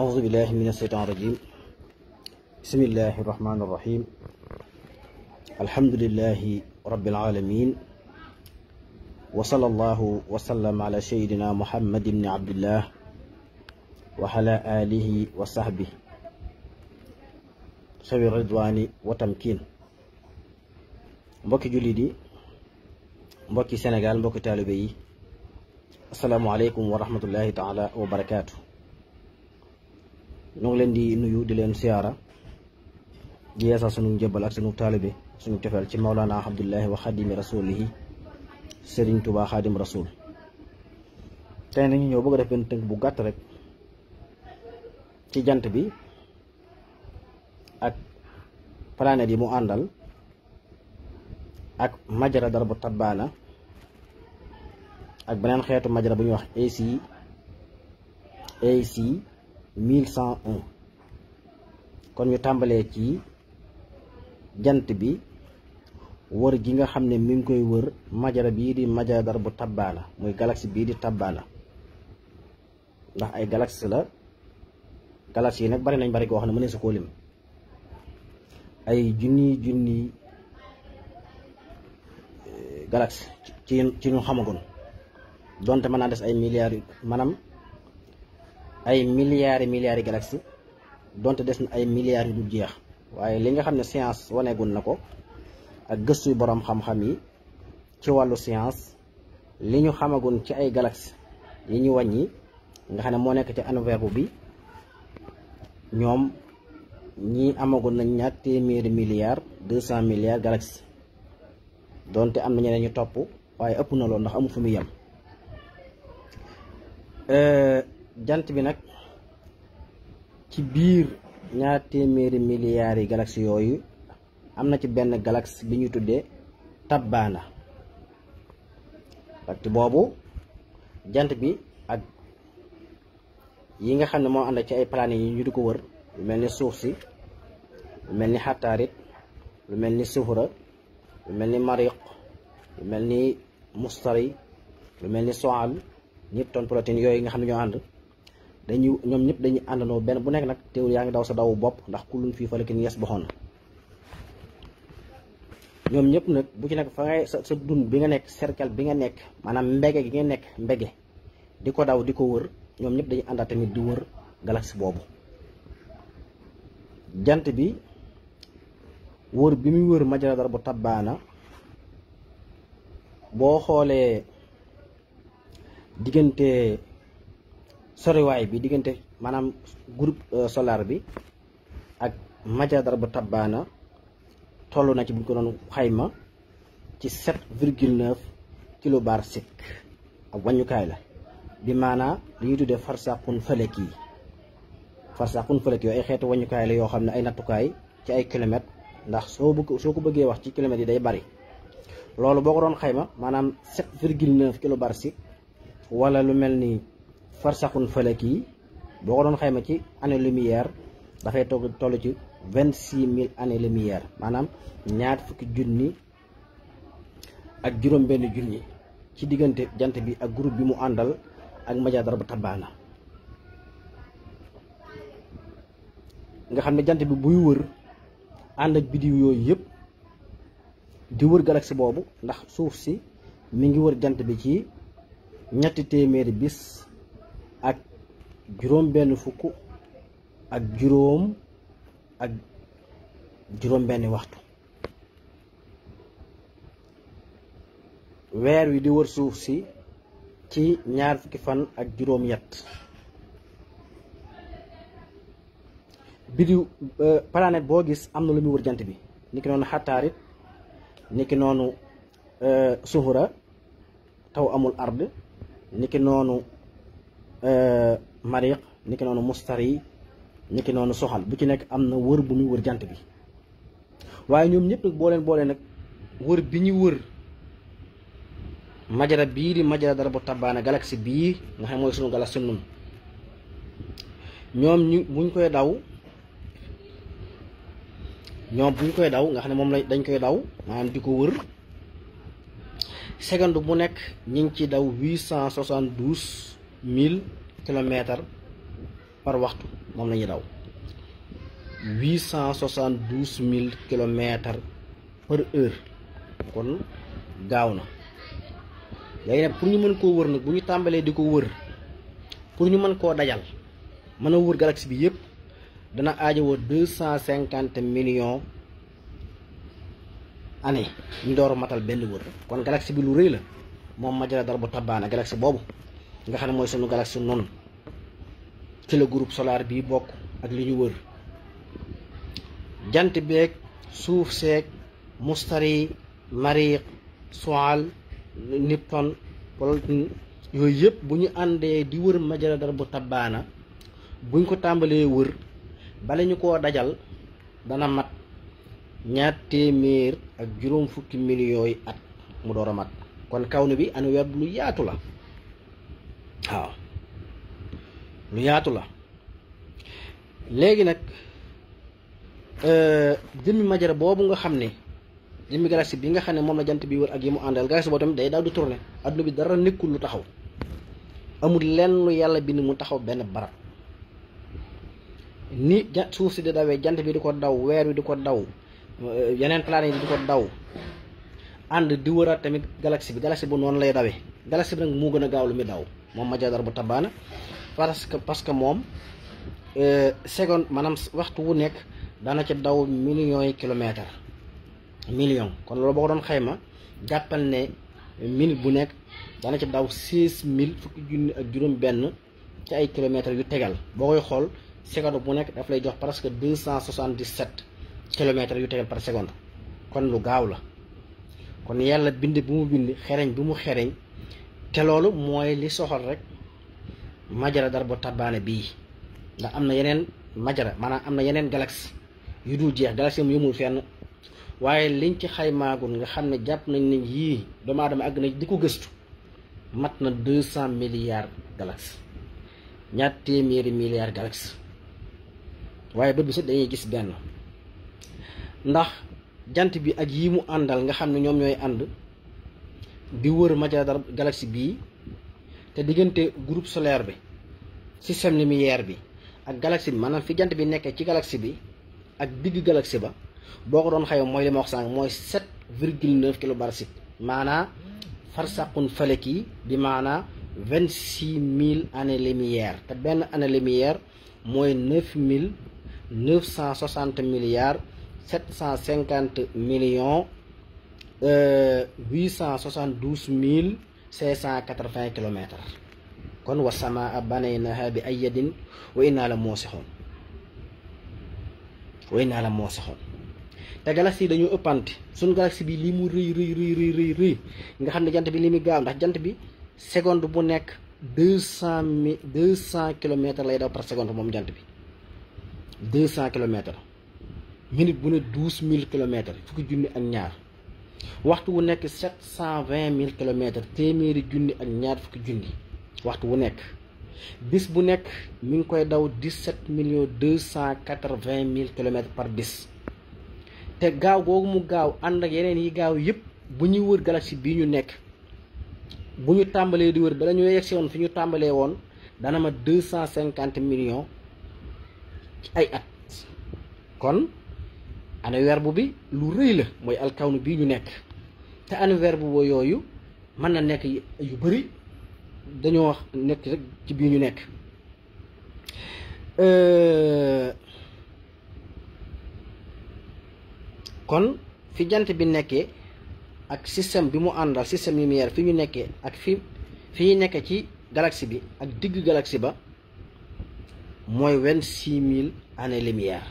أعوذ بالله من الشيطان الرجيم بسم الله الرحمن الرحيم الحمد لله رب العالمين وصلى الله وسلم على سيدنا محمد بن عبد الله وعلى آله وصحبه sawi ridwaani wa tamkiin mbokki jullit yi mbokki Sénégal mbokki taalibe yi asalaamualeykum wa rahmatullahi taala wa barakaatu ñoo ngi leen di nuyu di leen siyaara di yeesal sunu njëbbal ak sunu taalibe sunu cofeel ci Mawlana Abdullahi wa xadimi rasulihi Sëriñ Tuubaa xaadim rasul tey nañu ñëw bëgg a def benn tënk bu gàtt rek ci jant bi ak planète yi mu àndal ak majara dara bu tabbaana ak beneen xeetu majara bu ñuy wax AC AC 1101 kon ñu tàmbalee ci jant bi wër gi nga xam ne mi ngi koy wër majara bii di majara dara bu tabbaana muy galaxie bii di tabbaana ndax ay galaxie la galaxie yi nag bari nañ bari koo xam ne mënee su koo lim ay junni junni galaxie ci ci ñu xamagoon donte mën naa des ay milliards yu maanaam ay milliards milliards yi galaxie donte des na ay milliards yu dul jeex waaye li nga xam ne science waneegun na ko ak gëstu yu boroom xam-xam yi ci wàllu science li ñu xamagoon ci ay galaxie yi ñu wàññi nga xam ne moo nekk ci univers bi ñoom ñii amagoon nañ ñaar téeméeri milliards deux cent milliards galaxie donte am na ñeneen ñu topp waaye ëpp na loolu ndax amul fu muy yem jant bi nag ci biir ñaar téeméeri milliards yi galaxie yooyu am na ci benn galaxie bi ñu tuddee tabbaana parce que boobu jant bi ak yi nga xam ne moo ànd ci ay planètes yi ñu di ko wër lu mel ni suuf si lu mel ni xataarit lu mel ni sufura lu mel ni mariq lu mel ni mustari lu mel ni soal Newton protéine yooyu nga xam ne ñoo ànd dañuy ñoom ñëpp dañuy àndandoo benn bu nekk nag teewul yaa ngi daw sa dawu bopp ndax kullun fii falakin yasbahuun ñoom ñëpp nag bu ci nekk fa ngay sa sa dund bi nga nekk cercle bi nga nekk maanaam mbege gi nga nekk mbege di ko daw di ko wër ñoom ñëpp dañuy àndaat tamit di wër galaxie boobu jant bi wër bi muy wër majara dara bu tabbaana boo xoolee diggante soriwaay bi diggante maanaam groupe solaire bi ak majara dara bu tabbaana toll na ci bu ñu ko doon xayma ci 7 virgule 9 kilobar sek ak wàññukaay la bi maanaa li ñuy tuddee farsaqun falek yi farsaqun falek yooyu ay xeetu wàññukaay la yoo xam ne ay nattukaay ci ay kilomètres ndax soo bëgg soo ko bëggee wax ci kilomètres yi day bari loolu boo ko doon xayma maanaam 7 virgule 9 kilobar sek wala lu mel ni farsaqun falek yi boo ko doon xayma ci année lumière dafay toog toll ci vingt six mille années lumière maanaam ñaar fukki junni ak juróom benn junni ci diggante jant bi ak groupe bi mu àndal ak majara dara bu tabbaana nga xam ne jant bi buy wër ànd ak bidiw yooyu yëpp di wër galaxie boobu ndax suuf si mi ngi wër jant bi ci ñetti téeméeri bis ak juróom benn fukk ak juróom ak juróom benni waxtu weer wi di wër suuf si ci ñaar fukki fan ak juróom yett bidiw planète boo gis am na lu muy wër jant bi niki noonu xataarit niki noonu suhura taw amul ard niki noonu mariq niki noonu mustari niki noonu soxal bu ci nekk am na wër bu muy wër jant bi waaye ñoom ñëpp nag boo leen boolee nag wër bi ñu wër majara bii di majara dara bu tabbaana galaxie bii nga xam mooy sunu galaxie nun ñoom ñu buñ koy daw ñoom buñ koy daw nga xam ne moom la dañ koy daw maanaam di ko wër seconde bu nekk ñu ngi ci daw huit cent soixante douze mille kilomètres par waxtu moom la ñuy daw huit cent soixante douze mille kilomètres par heure kon gaaw na léegi nag pour ñu mën koo wër nag bu ñu tàmbalee di ko wër pour ñu mën koo dajal mën a wër galaxie bi yëpp dana aajowoo deux cent cinquante millions année ñu door a matal benn wër kon galaxie bi lu rëy la moom Majara Darbu Tabaana galaxie boobu nga xam ne mooy sunu galaxie noonu ci la groupe solaire bii bokk ak li ñu wër jant beeg suuf seeg mustari mariq soal Nipton Plotin yooyu yëpp bu ñu àndee di wër Majara Darbu Tabaana buñ ko tàmbalee wër bala ñu koo dajal dana mat ñaar téeméer ak juróom fukki millions yi at mu door a mat kon kaw ni bi annuaire lu yaatu la waaw lu yaatu la léegi nag jëmmi Majara boobu nga xam ne jëmmi galaxie bi nga xam ne moom la jant bi wër ak yi mu àndal galaxie boobu tamit day daal di tourner adduna bi dara nekkul lu taxaw amul lenn lu yàlla bind mu taxaw benn barab ni ja suuf si di dawee jant bi di ko daw weer wi di ko daw yeneen planète yi di ko daw ànd di wëraat tamit galaxie bi galaxie bu noonu lay dawee galaxie bi nag moo gën a gaaw lu muy daw moom Majara Darbu Tabaana parce que parce que moom seconde maanaam waxtu wu nekk dana ci daw millions yi kilomètres million kon loolu boo ko doon xayma jàppal ne minute bu nekk dana ci daw seize mille fukki junni ak juróom benn ci ay kilomètres yu tegal boo koy xool seconde bu nekk daf lay jox presque deux cent soixante dix sept kilomètres yu tegal par seconde kon lu gaaw la kon yàlla bind bi mu bind xereñ bi mu xereñ te loolu mooy li soxal rek Majara Darbu Tabaana bii ndax am na yeneen Majara maanaam am na yeneen galaxie yu dul jeex galaxie mu yëmul fenn waaye liñ ci xaymaagul nga xam ne jàpp nañ ne yii doomu aadama àgg na di ko gëstu mat na deux cent milliards galaxie ñaar téeméeri milliards galaxie waaye bët bi sax dañuy gis benn ndax jant bi ak yii mu àndal nga xam ne ñoom ñooy ànd di wër Majara Darbu galaxie bii te diggante groupe solaire bi système lumière bi ak galaxie bi maanaam fi jant bi nekkee ci galaxie bi ak digg galaxie ba boo ko doon xayma mooy li ma wax sànq mooy sept virgule neuf kilobarsik maanaa farsaqun falaki bi maanaa vingt six mille années lumière te benn année lumière mooy neuf mille neuf cent soixante milliards sept cent cinquante millions huit cent soixante douze mille cinq cent quatre vingt kilomètres kon wa samaa banaynaha bi ayyadin wa innaa la moosixoon wa innaa la moosixoon te galaxie yi dañoo ëppante suñ galaxie bi li mu rëy rëy rëy rëy rëy rëy nga xam ne jant bi li muy gaaw ndax jant bi seconde bu nekk deux cent mi deux cent kilomètres lay daw par seconde moom jant bi deux cent kilomètres minute bu ne douze mille kilomètres fukki junni ak ñaar waxtu wu nekk sept cent vingt mille kilomètres téeméeri junni ak ñaar fukki junni waxtu wu nekk bis bu nekk mi ngi koy daw dix-sept millions deux cent quatre-vingt mille kilomètres par bis te gaaw googu mu gaaw ànd ak yeneen yi gaaw yépp bu ñuy wër galaxie bii ñu nekk bu ñu tàmbalee di wër bala ñu yegsi woon fi ñu tàmbalee woon dana ma deux cent cinquante millions ci ay at kon annuaire bu bi lu rëy la mooy alkawnu bii ñu nekk te annuaire bu boo yooyu mën na nekk yu bari dañoo wax nekk rek ci bii ñu nekk kon fi jant bi nekkee ak système bi mu àndal système lumière fi ñu nekkee ak fi fi ñu nekkee ci galaxie bi ak digg galaxie ba mooy vingt six mille années lumière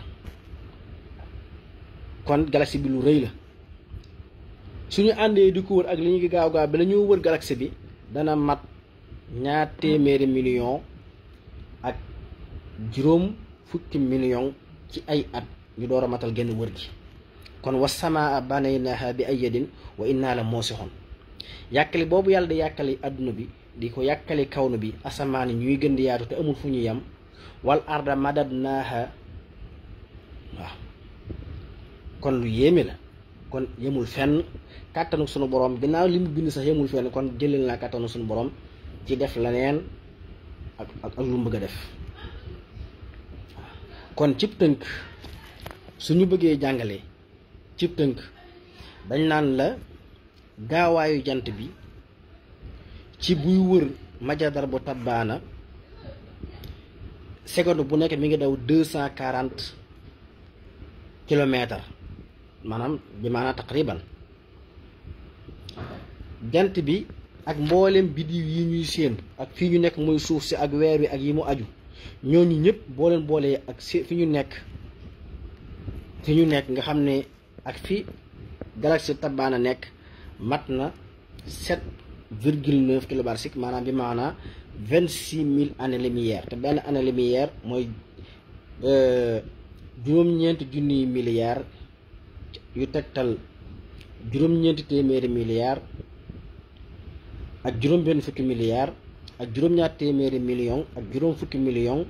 kon galaxie bi lu rëy la suñu àndee di ko wër ak li ñu gaaw gaaw bi la ñu wër galaxie bi dana mat ñaar téeméeri million ak juróom fukki million ci ay at ñu door a matal genn wër gi kon wa samaa banaynaha bi ayyadin wa inna la moosixoon yàkkali boobu yàlla di yàkkali adduna bi di ko yàkkali kawnu bi asamaan yi ñuy gën di yaatu te amul fu ñu yem wal arda madadnaha waaw kon lu yéeme la kon yemul fenn kàttanu sunu borom ginnaaw li mu bind sax yemul fenn kon jëlal naa kàttanu sunu borom ci def leneen ak ak ak lu mu bëgg a def kon cib tënk suñu bëggee jàngale cib tënk dañ naan la gaawaayu jant bi ci buy wër majadar bu tabbaana seconde bu nekk mi ngi daw deux cent quarante kilomètres maanaam bi maanaam taqriban jant bi ak mboolem biddiw yi ñuy séen ak fii ñu nekk muy suuf si ak weer wi ak yi mu aju ñooñu ñëpp boo leen boolee ak si fi ñu nekk fi ñu nekk nga xam ne ak fi galaxie tabbaana nekk mat na sept virgule neuf kilobarsik maanaam bi maanaam vingt six mille années lumière te benn année lumière mooy juróom-ñeenti junniy milliards yu tegtal juróom-ñeenti téeméeri milliards ak juróom benn fukki milliards ak juróom-ñaar téeméeri million ak juróom fukki million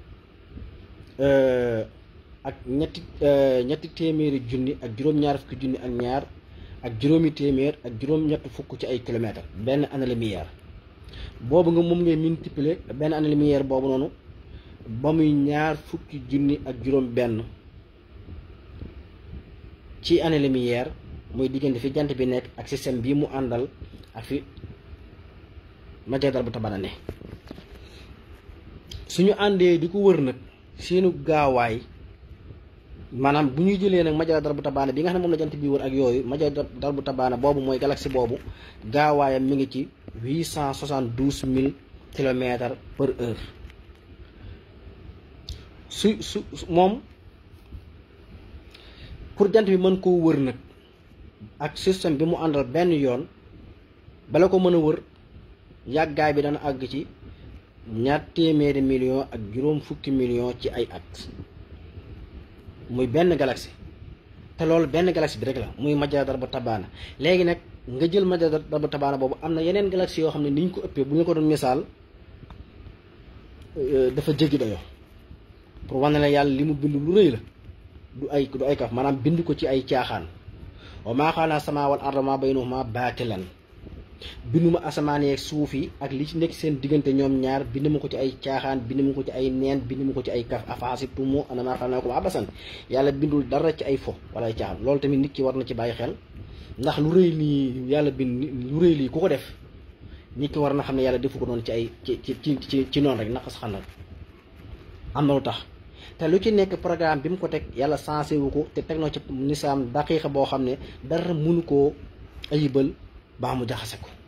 ak ñetti ñetti téeméeri junni ak juróom-ñaar fukki junni ak ñaar ak juróomi téeméer ak juróom-ñett fukk ci ay kilomètres benn année lumière boobu nga moom ngay multiplier benn année lumière boobu noonu ba muy ñaar fukki junni ak juróom benn ci année lumière muy diggante fi jant bi nekk ak système bii mu àndal ak fi majadar bu tabana ne suñu àndee di ko wër nag seenu gaawaay maanaam bu ñuy jëlee nag majadar bu tabaana bi nga xam ne moom la jant bi wër ak yooyu majadar bu tabaana boobu mooy galaxie boobu gaawaayam mi ngi ci huit cent soixante douze mille kilomètres par heure su su moom pour jant bi mën koo wër nag ak système bi mu àndal benn yoon bala ko mën a wër yàggaay bi dana àgg ci ñaar téeméeri million ak juróom fukki million ci ay at muy benn galaxie te loolu benn galaxie bi rek la muy majadar bu tabaana léegi nag nga jël majadar bu tabaana boobu am na yeneen galaxie yoo xam ne ni ñu ko ëppee bu ñu ko doon misaal dafa jéggi dayoo pour wane la yàlla li mu bind lu rëy la du ay du ay kaf maanaam bind ko ci ay caaxaan wa maa xalaqnaa samaa'a wal arda wa maa baynahumaa baatilan binduma asamaan yeeg suuf yi ak li ci nekk seen diggante ñoom ñaar bind ma ko ci ay caaxaan bind ma ko ci ay neen bind ma ko ci ay kaf afaasibtum annamaa xalaqnaakum abasan yàlla bindul dara ci ay fo wala ay caaxaan loolu tamit nit ki war na ci bàyyi xel ndax lu rëy lii yàlla bind lu rëy lii ku ko def nit ki war na xam ne yàlla defu ko noonu ci ay ci ci ci ci noonu rek naqas xam na am na lu tax te lu ci nekk programme bi mu ko teg yàlla sensé wu ko te teg na ci nisaam daqiiqa boo xam ne dara mënu koo ayibal baa mu jaxase ko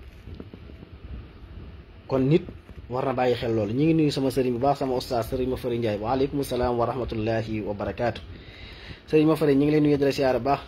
kon nit war na bàyyi xel loolu ñu ngi nuyu sama sëriñ bu baax sama oustaz sëriñ ma fëri Njaay waaleykum salaam wa rahmatullahi wa barakaatu sëriñ ma fëri ñu ngi leen nuyu dara siyaara baax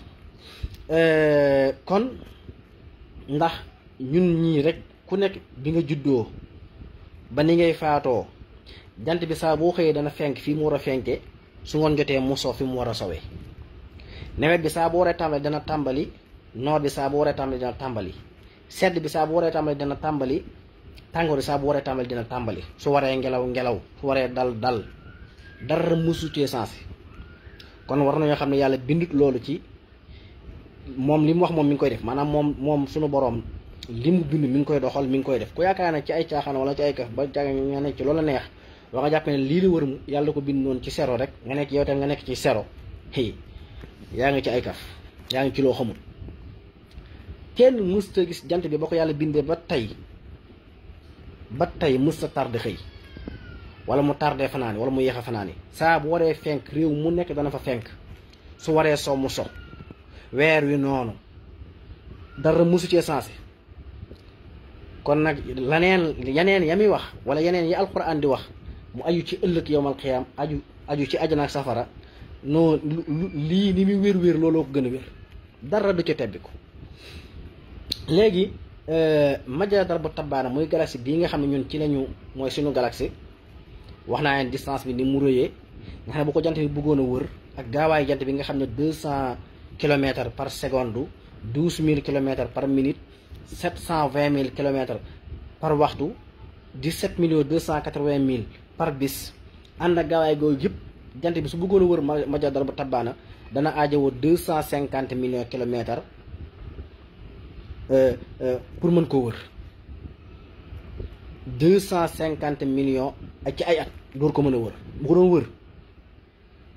kon ndax ñun ñii rek ku nekk bi nga juddoo ba ni ngay faatoo jant bi saa boo xëyee dana fenk fii mu war a fenke su ngoon jotee mu so fi mu war a sowee nawet bi saa bu waree tàmbali dana tàmbali noor bi saa bu waree tàmbali dina tàmbali sedd bi saa bu waree tàmbali dina tàmbali tàngoor bi saa bu waree tàmbali dina tàmbali su waree ngelaw ngelaw su waree dal dal dara mësu cee sensé kon war nañoo xam ne yàlla bindut loolu ci moom li mu wax moom mi ngi koy def maanaam moom moom suñu boroom li mu bind mi ngi koy doxal mi ngi koy def ku yaakaar ne ci ay caaxaan wala ci ay kaf ba jàng nga nekk ci loolu neex waa nga jàpp ne lii la wër yàlla ko bind noonu ci sero rek nga nekk yow tam nga nekk ci sero hey yaa ngi ci ay kaf yaa ngi ci loo xamul kenn mësta gis jant bi ba ko yàlla bindee ba tey ba tey mësta tardé xëy wala mu tardé fanaani wala mu yéex a fanaani saa bu waree fenk réew mu nekk dana fa fenk su waree so mu so weer wi noonu dara mësu cee sensé kon nag laneen yeneen ya muy wax wala yeneen yi alxuraan di wax mu aju ci ëllëg yowmal xiyaam aju aju ci ajana ak safara non lii ni muy wér-wér looloo ko gën a wér dara du ca tebbi ko léegi majadar bu tabaana muy galaxie bii nga xam ne ñun ci lañu mooy suñu galaxie wax naa leen distance bi ni mu rëyee nga xam ne bu ko jant bi bëggoon a wër ak gaawaay jant bi nga xam ne deux cent kilomètres par seconde douze mille kilomètres par minute sept cent vingt mille kilomètres par waxtu dix sept millions deux cent quatre vingt mille par bis ànd ak gaawaay googu yëpp jant bi su bëggoon a wër majadar bu tabaana dana aajowoo deux cent cinquante millions kilomètres pour mën koo wër deux cent cinquante millions ak ci ay at door ko mën a wër bu ko doon wër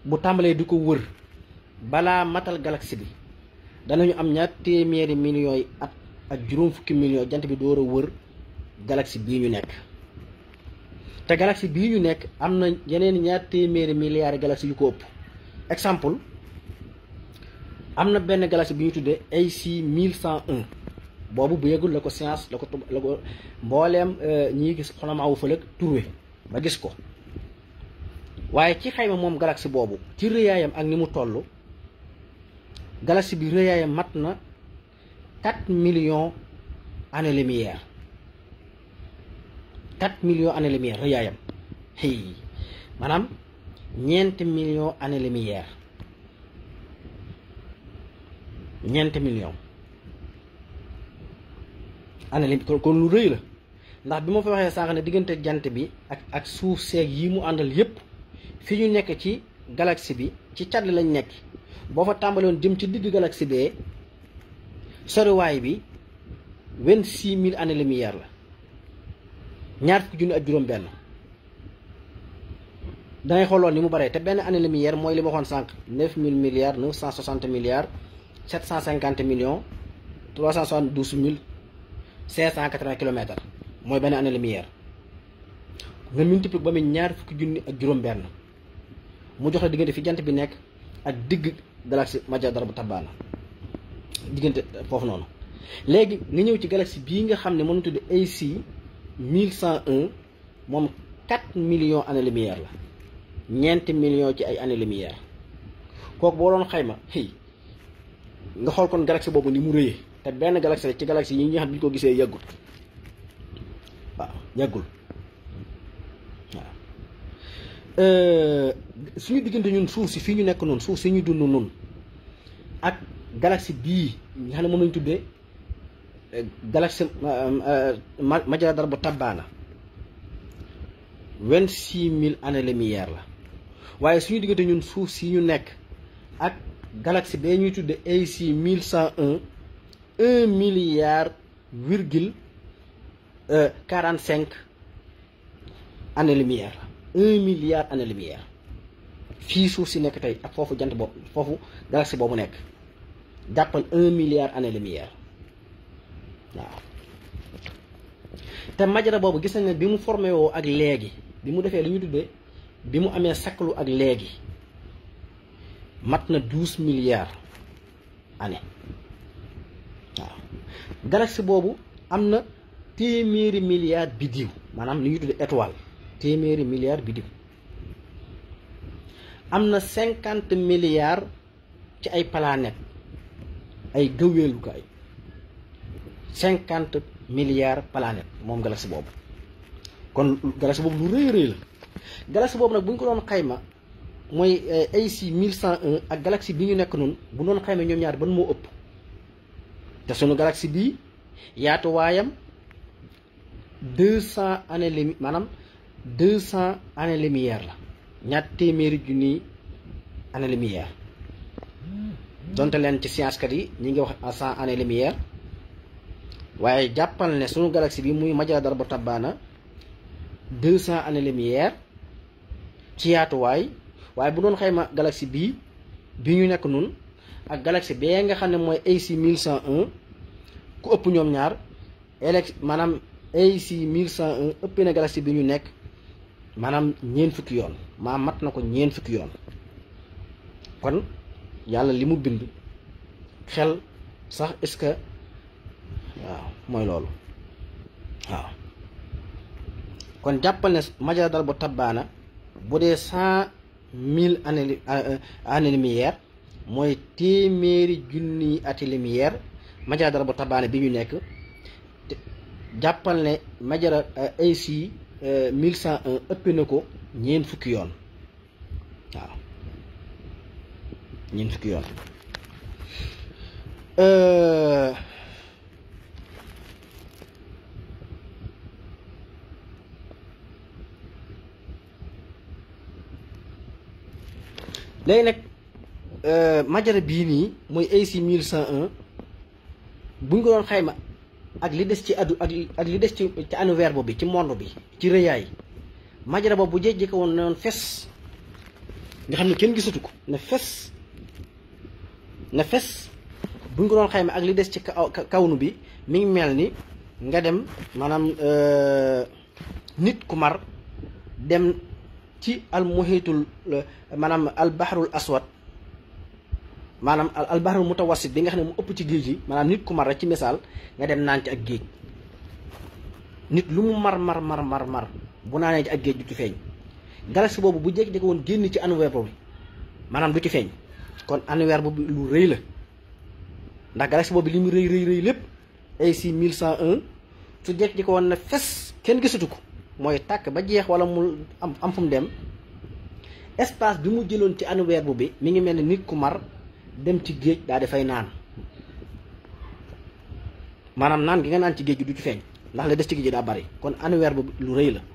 bu tàmbalee di ko wër balaa matal galaxie bi danañu am ñaar téeméeri millions yi at ak juróom fukki millions jant bi door a wër galaxie bii ñu nekk te galaxie bii ñu nekk am na yeneen ñaar téeméeri milliards galaxie yu ko ëpp exemple am na benn galaxie bi ñu tuddee AC 1101 boobu bu yëgul la ko science la ko la ko mbooleem ñii gis xonamaawu fëlëg trouvé ba gis ko waaye ci xayma moom galaxie boobu ci rëyaayam ak ni mu toll galaxie bi rëyaayam mat na 4 millions années lumière 4 millions années lumière rëyaayam hey maanaam ñeenti millions années lumière ñeenti millions années lumière kon lu rëy la ndax bi ma fa waxee sànq ne diggante jant bi ak ak suuf seeg yi mu àndal yépp fi ñu nekk ci galaxie bi ci cat lañ nekk boo fa tàmbaloon jëm ci digg galaxie bee soriwaay bi vingt-six mille années lumière la ñaar fukki junni ak juróom benn dangay xooloon ni mu baree te benn année lumière mooy li ma waxoon sànq neuf mille milliards neuf cent soixante milliards sept cent cinquante millions trois cent soixante-douze mille cinq cent quatre-vingts kilomètres mooy benn année lumière nga multiplier ba muy ñaar fukki junni ak juróom benn mu jox la diggante fi jant bi nekk ak digg galaxie Majjadara bu Tabbaana diggante foofu noonu léegi nga ñëw ci galaxie bii nga xam ne mënu tudd AC 1101 moom 4 millions années lumière la ñeenti millions ci ay années lumière kooku boo doon xayma hey nga xool kon galaxie boobu ni mu rëyee te benn galaxie ci galaxie yi nga xam ne bi ñu ko gisee yàggul waaw yàggul waaw suñu diggante ñun suuf si fii ñu nekk noonu suuf si ñu dund noonu ak galaxie bii nga xam ne moom lañu tuddee galaxie Majjadara bu Tabbaana vingt six mille années lumière la waaye suñu diggante ñun suuf si ñu nekk ak galaxie bee ñuy tuddee AC mille cent un un milliard virgule quarante cinq années lumière la un milliard années lumière fii suuf si nekk tey ak foofu jant boobu foofu galaxie boobu nekk jàppal un milliard années lumière waaw te Majjadara boobu gis nañ ne bi mu formé woo ak léegi bi mu defee li ñu tuddee bi mu amee saklu ak léegi mat na douze milliards années waaw galaxie boobu am na téeméeri milliards biddiw maanaam li ñu tuddee étoile téeméeri milliards biddiw am na cinquante milliards ci ay planètes ay gëweelukaay cinquante milliards planètes moom galaxie boobu kon galaxie boobu lu rëy rëy la galaxie boobu nag bu ñu ko doon xayma mooy AC 1101 ak galaxie bi ñu nekk noonu bu doon xayma ñoom ñaar ban moo ëpp te sunu galaxie bii yaatu waayam deux cent années lumi maanaam deux cent années lumière la ñaar téeméeri junni années lumière donte leen ci science kat yi ñi ngi wax à cent années lumière waaye jàppal ne sunu galaxie bi muy Majjadara bu Tabbaana deux cent années lumière ci yaatuwaay waaye bu doon xayma galaxie bii bi ñu nekk nun ak galaxie bee nga xam ne mooy AC 1101 ku ëpp ñoom ñaar elex maanaam AC 1101 ëpp na galaxie bi ñu nekk maanaam ñeent fukki yoon maa mat na ko ñeent fukki yoon kon yàlla li mu bind xel sax est-ce que waaw mooy loolu waaw kon jàppal ne Majjadara bu Tabbaana bu dee cent mille années années lumière mooy téeméeri junni ati lumière Majjadara bu Tabbaana bi ñu nekk jàppal ne Majjadara AC 1101 ëpp na ko ñeent fukki yoon waaw ñeent fukki yoon léegi nag Majjadara bii nii mooy AC 1101 bu ñu ko doon xayma ak li des ci addu ak ak li des ci ci univers bi ci monde bi ci rëyaay Majjadara boobu bu jéjjee ko woon noonu fes nga xam ne kenn gisatu ko ne fes ne fes buñ ko doon xayma ak li des ci kaw kawnu bi mi ngi mel ni nga dem maanaam nit ku mar dem ci al muhitul maanaam al bahrul aswad maanaam al bahrul mutawassit bi nga xam ne mu ëpp ci géej gi maanaam nit ku mar rek ci misaal nga dem naan ci ak géej nit lu mu mar mar mar mar mar bu naanee ci ak géej du ci feeñ galaxie boobu bu jékki-jékki woon génn ci annuaire boobu maanaam du ci feeñ kon annuaire boobu lu rëy la ndax galaxie boobu li mu rëy rëy rëy lépp AC 1101 su jékki-jékki woon na fes kenn gisatu ko mooy tàkk ba jeex wala mu am am fu mu dem espace bi mu jëloon ci annuaire boobu bi mi ngi mel ni nit ku mar dem ci géej daal di fay naan maanaam naan gi nga naan ci géej gi du ci feeñ ndax la des ci géej gi daa bari kon annuaire boobu lu rëy la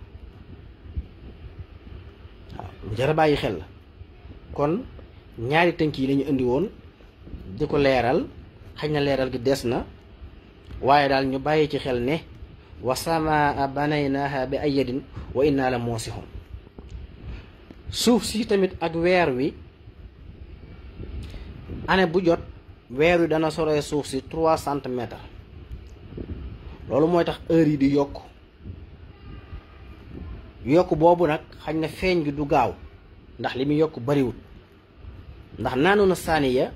waaw lu jar a bàyyi xel la kon ñaari tënk yi lañu indi woon di ko leeral xëy na leeral gi des na waaye daal ñu bàyyi ci xel ne wa samaa banaynaaha bi ayyadin wa inna la moosixoon suuf si tamit ak weer wi année bu jot weer wi dana soree suuf si trois centimètres loolu mooy tax heure yi di yokk yokk boobu nag xañ na feeñ gi du gaaw ndax li muy yokk bariwul ndax naanu na saaniya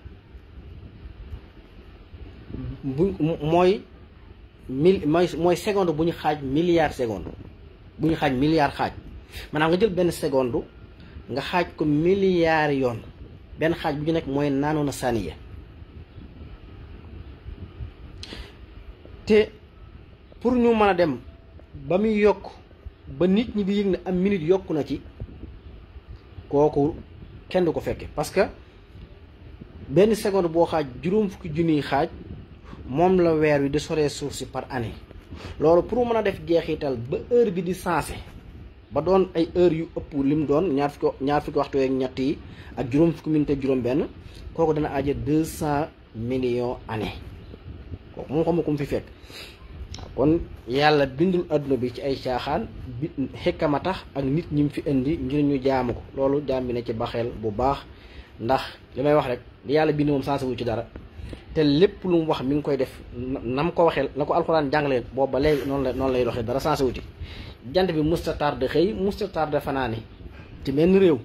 bu mooy mil mooy mooy seconde bu ñu xaaj milliard seconde bu ñu xaaj milliard xaaj maanaam nga jël benn seconde nga xaaj ko milliard yoon benn xaaj bu ñu nekk mooy naanu na saaniya te pour ñu mën a dem ba muy yokk ba nit ñi di yëg ne am minute yokku na ci kooku kenn du ko fekke parce que benn seconde boo xaaj juróom fukki junniy xaaj moom la weer wi di soree suuf si par année loolu pour mën a def jeexital ba heure bi di sensé ba doon ay heure yu ëpp lim doon ñaar fukki ñaar fukki waxtu yeeg ñett yi ak juróom fukki minute ak juróom benn kooku dana aja deux cent millions année kooku moom xamu ko mu fi fekk kon yàlla bindul adduna bi ci ay caaxaan bi xekkama tax ak nit ñi mu fi indi ngir ñu jaamu ko loolu jaam bi ne ci baxeel bu baax ndax li may wax rek li yàlla bind moom sensé wu ci dara te lépp lu mu wax mi ngi koy def na mu ko waxee na ko alxuraan jàngalee boobu ba léegi noonu la noonu lay doxee dara sensé wuti jant bi musta tardé xëy musta tardé fanaani ci benn réew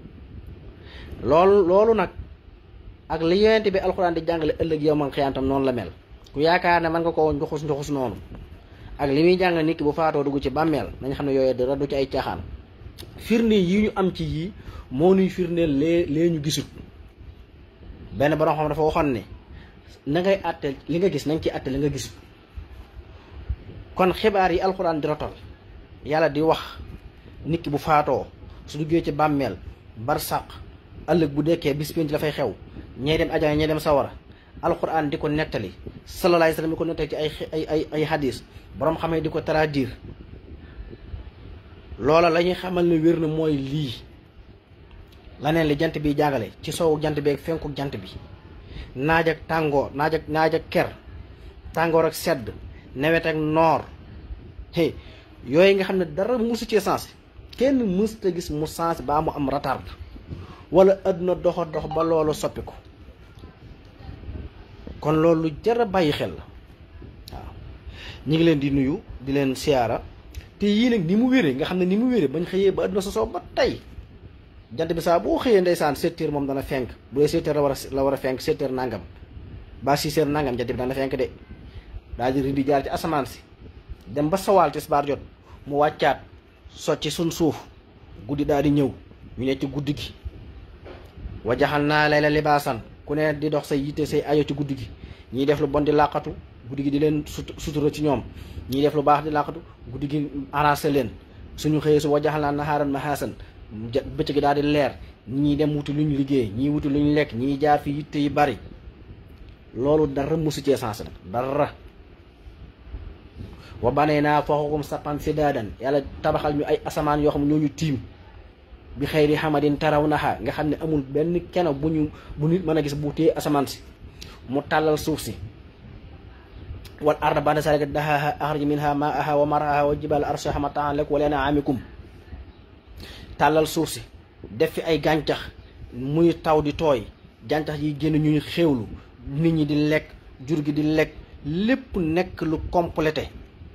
loolu loolu nag ak li yonent bi alxuraan di jàngale ëllëg yow man xiyaantam noonu la mel ku yaakaar ne mën nga koo njoxus njoxus noonu ak li muy jàngale nit ki bu faatoo dugg ci bàmmeel nañ xam ne yooyu dara du ci ay caaxaan firnde yi ñu am ci yii moo nuy firndeel lee lee ñu gisut benn borom xam dafa waxoon ne na ngay àtte li nga gis nañ ci àtte li nga gisut kon xibaar yi alxuraan di rotal yàlla di wax nit ki bu faatoo su duggee ci bàmmeel barsàq ëllëg bu dekkee bis pénc la fay xew ñee dem ajana ñee dem sawara alxuraan di ko nettali sallallahu alayhi wasallam di ko nettali ci ay ay ay ay hadis borom xamee di ko traduire loola la ñuy xamal ne wér na mooy lii laneen li jant bi jàngale ci soowu jant bi ak fenku jant bi naaj ak tàngoor naaj ak naaj ak ker tàngoor ak sedd nawet ak noor hey yooyu nga xam ne dara musu ci sens kenn mës ta gis mu sens baa mu am retard wala àdduna doxa dox ba loolu soppi ko kon loolu lu jar a bàyyi xel la waaw ñi ngi leen di nuyu di leen siyaara te yii nag ni mu wéree nga xam ne ni mu wéree bañ xëyee ba àdduna sosoo ba tey jant bi saa boo xëyee ndeysaan sept heures moom dana fenk bu dee sept heures la war a la war a fenk sept heures nangam ba six heures nangam jant bi dana fenk de daal di di jaar ci asamaan si dem ba sawaal tisbaar jot mu wàccaat socci suñ suuf guddi daal di ñëw ñu ne ci guddi gi wajaxal naa lay la libaasan ku ne di dox say yitte say ayo ci guddi gi ñiy def lu bon di làqatu guddi gi di leen sutura ci ñoom ñiy def lu baax di làqatu guddi gi arrangé leen suñu xëyee su wajaxal naa naxaaran mahaasan bëccëg gi daal di leer ñii dem wuti luñ liggéey ñii wuti luñ lekk ñii jaar fi yitte yi bari loolu dara mosu cee sens nag dara wa banee naa fooxukum sappan si daadan yàlla tabaxal ñu ay asamaan yoo xam ñoo ñu tiim bi xëyri xamadin taraw naxa nga xam ne amul benn keno bu ñu bu nit mën a gis bu téye asamaan si mu tàllal suuf si wal arda ba'da zalika dahaha axraj minha ma'aha wa mar'aha wa jibal arsaha mata'an lakum wa li an'amikum tàllal suuf si def fi ay gàncax muy taw di tooy jàncax yi génn ñuy xéewlu nit ñi di lekk jur gi di lekk lépp nekk lu complété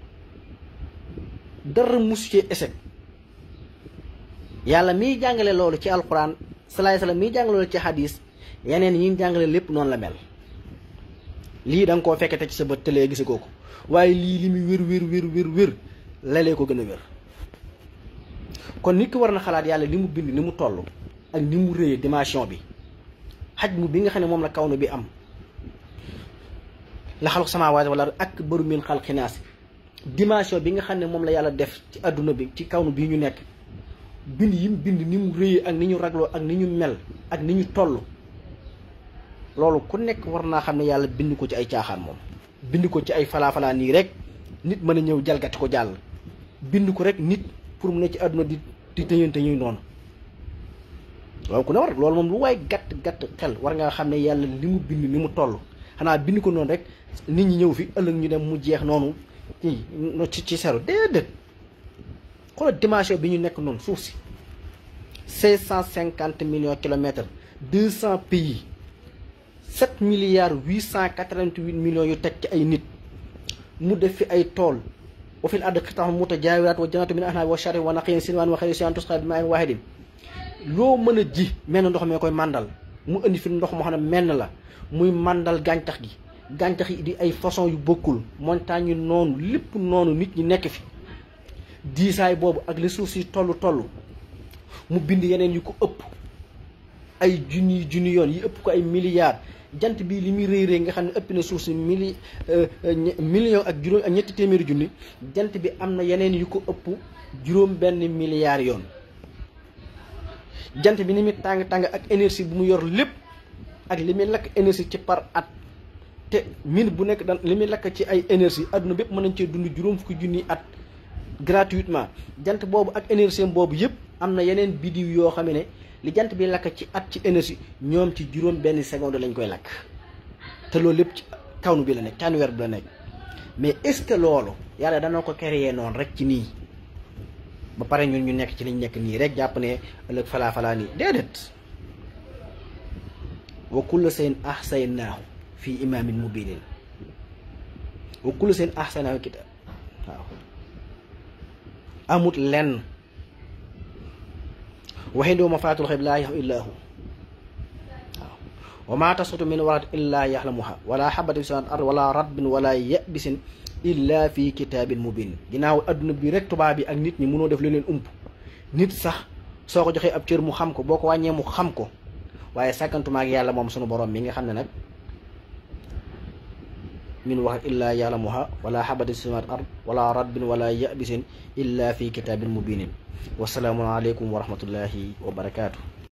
dara musu ci échec yàlla miy jàngale loolu ci alquran salaay salaam miy jàngale loolu ci hadis yeneen yi ñu jàngale lépp noonu la mel lii da nga koo fekkete ci sa bët tëlee gise ko waaye lii li muy wér wér wér wér wér lalee ko gën a wér kon nit ki war na xalaat yàlla li mu bind ni mu toll ak ni mu rëyee dimension bi xaj mu bi nga xam ne moom la kaw na bi am la xalq samaawaati wala ak baru min xalqi naas dimension bi nga xam ne moom la yàlla def ci àdduna bi ci kaw nu bii ñu nekk bind yi mu bind ni mu rëyee ak ni ñu ragloo ak ni ñu mel ak ni ñu toll loolu ku nekk war naa xam ne yàlla bind ko ci ay caaxaan moom bind ko ci ay falaa-falaa nii rek nit mën a ñëw jalgati ko jàll bind ko rek nit pour mu ne ci àdduna di di tëñante ñuy noonu loolu ku ne war loolu moom lu waay gàtt gàtt xel war ngaa xam ne yàlla li mu bind ni mu toll xanaa bind ko noonu rek nit ñi ñëw fi ëllëg ñu dem mu jeex noonu ci ci seru déedéet xoolal dimension bi ñu nekk noonu suuf si cinq cent cinquante millions kilomètres deux cent pays sept milliards huit cent quatre-vingt-huit millions yu teg ci ay nit mu def fi ay tool wa fil ardi qita'un mutajaawirat wa jannatu min anaab wa sharin wa naqiin sinwaan wa xayri siyan tusqaa bi maa'in waahidin loo mën a ji menn ndox mee koy màndal mu indi fi ndox moo xam ne menn la muy màndal gàncax gi gàncax yi di ay façon yu bokkul montagne yi noonu lépp noonu nit ñi nekk fi diisaay boobu ak li suuf si toll toll mu bind yeneen yu ko ëpp ay junni junni yoon yi ëpp ko ay milliards jant bii li muy rëy rëy nga xam ne ëpp na suuf si mili million ak juróom ak ñetti téeméeri junni jant bi am na yeneen yu ko ëpp juróom benn milliards yoon jant bi ni muy tàng tàng ak énergie bu mu yor lépp ak li muy lakk énergie ci par at te minute bu nekk dan li muy lakk ci ay énergie adduna bépp mën nañ cee dund juróom fukki junni at gratuitement jant boobu ak énergie boobu yëpp am na yeneen bidiw yoo xam ne li jant bi lakk ci at ci énergie ñoom ci juróom benn seconde lañ koy lakk te loolu lépp ci kawnu bi la nekk caanuweer bi la nekk mais est-ce que loolu yàlla dana ko créer noonu rek ci nii ba pare ñun ñu nekk ci liñ nekk nii rek jàpp ne ëllëg falaa falaa nii déedéet wa kulla seen ahsaynaahu fii imaamin mubinin wa kulla seen ahsaynaahu kitaab waaw amut lenn waxee ndoo ma faatul xëy laa yaxu illaa hu waaw wa maa tasqutu min warat illaa yaxlamuha wala xabatin fi samaawaati ard wala ratbin wala yabisin illa fi kitaabin mubin ginnaaw adduna bi rek tubaab bi ak nit ñi mënoo def lu leen ump nit sax soo ko joxee ab cër mu xam ko boo ko wàññee mu xam ko waaye sàkkantuma ak yàlla moom sunu borom mi nga xam ne nag min wax illaa ya'lamuha wala xabatin fi samaawaati ard wala ratbin wala yabisin illa fi kitaabin mubinin wasalaamu aleykum wa rahmatullahi wa barakaatu